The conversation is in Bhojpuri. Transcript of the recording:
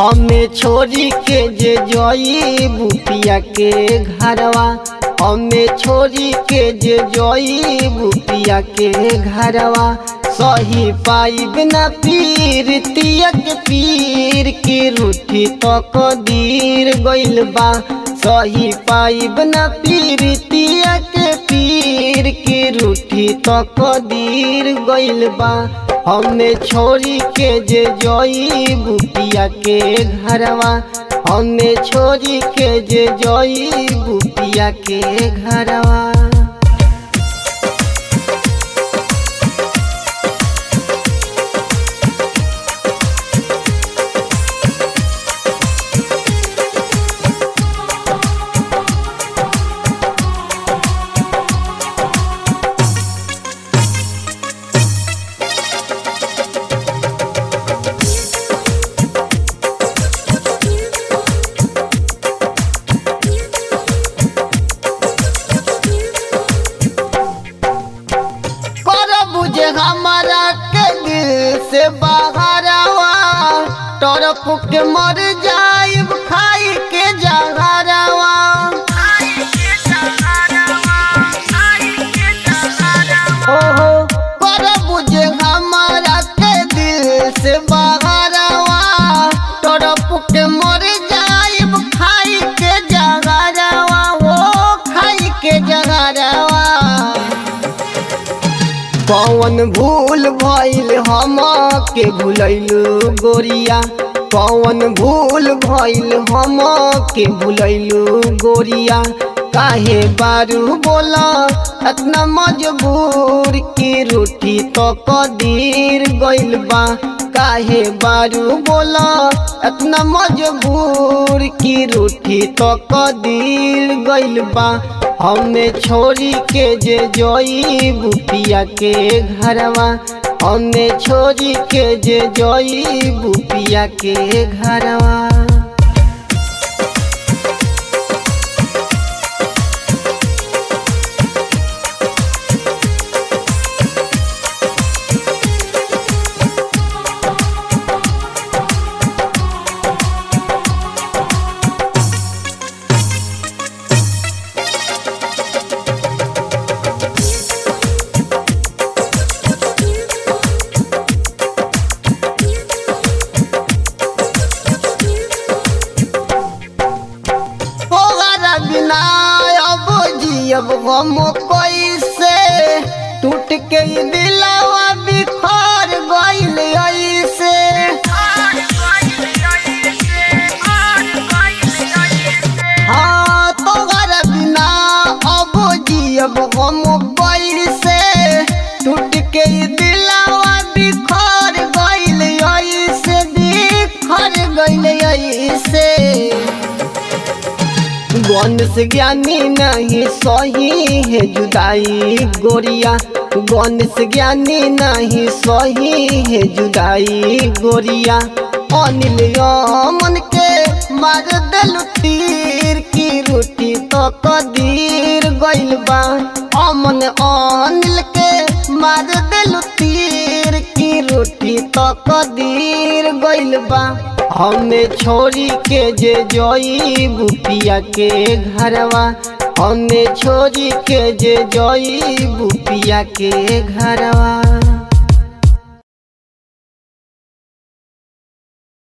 हमें छोड़ी के जे जोई बुपिया के घरवा हमें छोड़ी के जे जोई बुपिया के घरवा सही पाइब न पीर तियक पीर की रूठी तो कदीर गइल बा सही पाइब न पीर तियक पीर की रूठी तो कदीर गइल बा हमें छोड़ी के जे जोई बुपिया के घरवा हमें छोड़ी के जे जोई बुपिया के घरवा कर बुझे हमारा के दिल से बाहरवा टरप के मर जाइब खाई के जहरवा ओहो कर बुझे हमारा के दिल से बाहरवा टरप के मर जाइब खाई के जहरवा ओ खाई के जहरवा कौन भूल भइल हम के भूलैलू गोरिया कौन भूल भइल हम के भूलैलू गोरिया काहे बारू बोला इतना मजबूर की रूठी तो कदीर गइल बा काहे बारू बोला इतना मजबूर की रूठी तो कदीर गइल बा हमें छोड़ी के जे जोई बुपिया के घरवा हमें छोड़ी के जे जोई बुपिया के घरवा तोहरा बिना अब जियब हम कैसे टूट के ई दिलवा बिखर गइल ऐसे हाँ तोहरा बिना अब जियब हम कैसे टूट के ई दिलवा बिखर गइल ऐसे बिखर गइल ऐसे गणेश ज्ञानी नहीं सही है जुदाई गोरिया गणेश ज्ञानी नहीं सही है जुदाई गोरिया अनिल मन के मार दिल तीर की रोटी तो कदीर गइल बा अमन अनिल के मार दिल तीर की रोटी तो कदीर गइल बा हमें छोड़ी के जे जोई बुपिया के घरवा हमें छोड़ी के जे जोई बुपिया के घरवा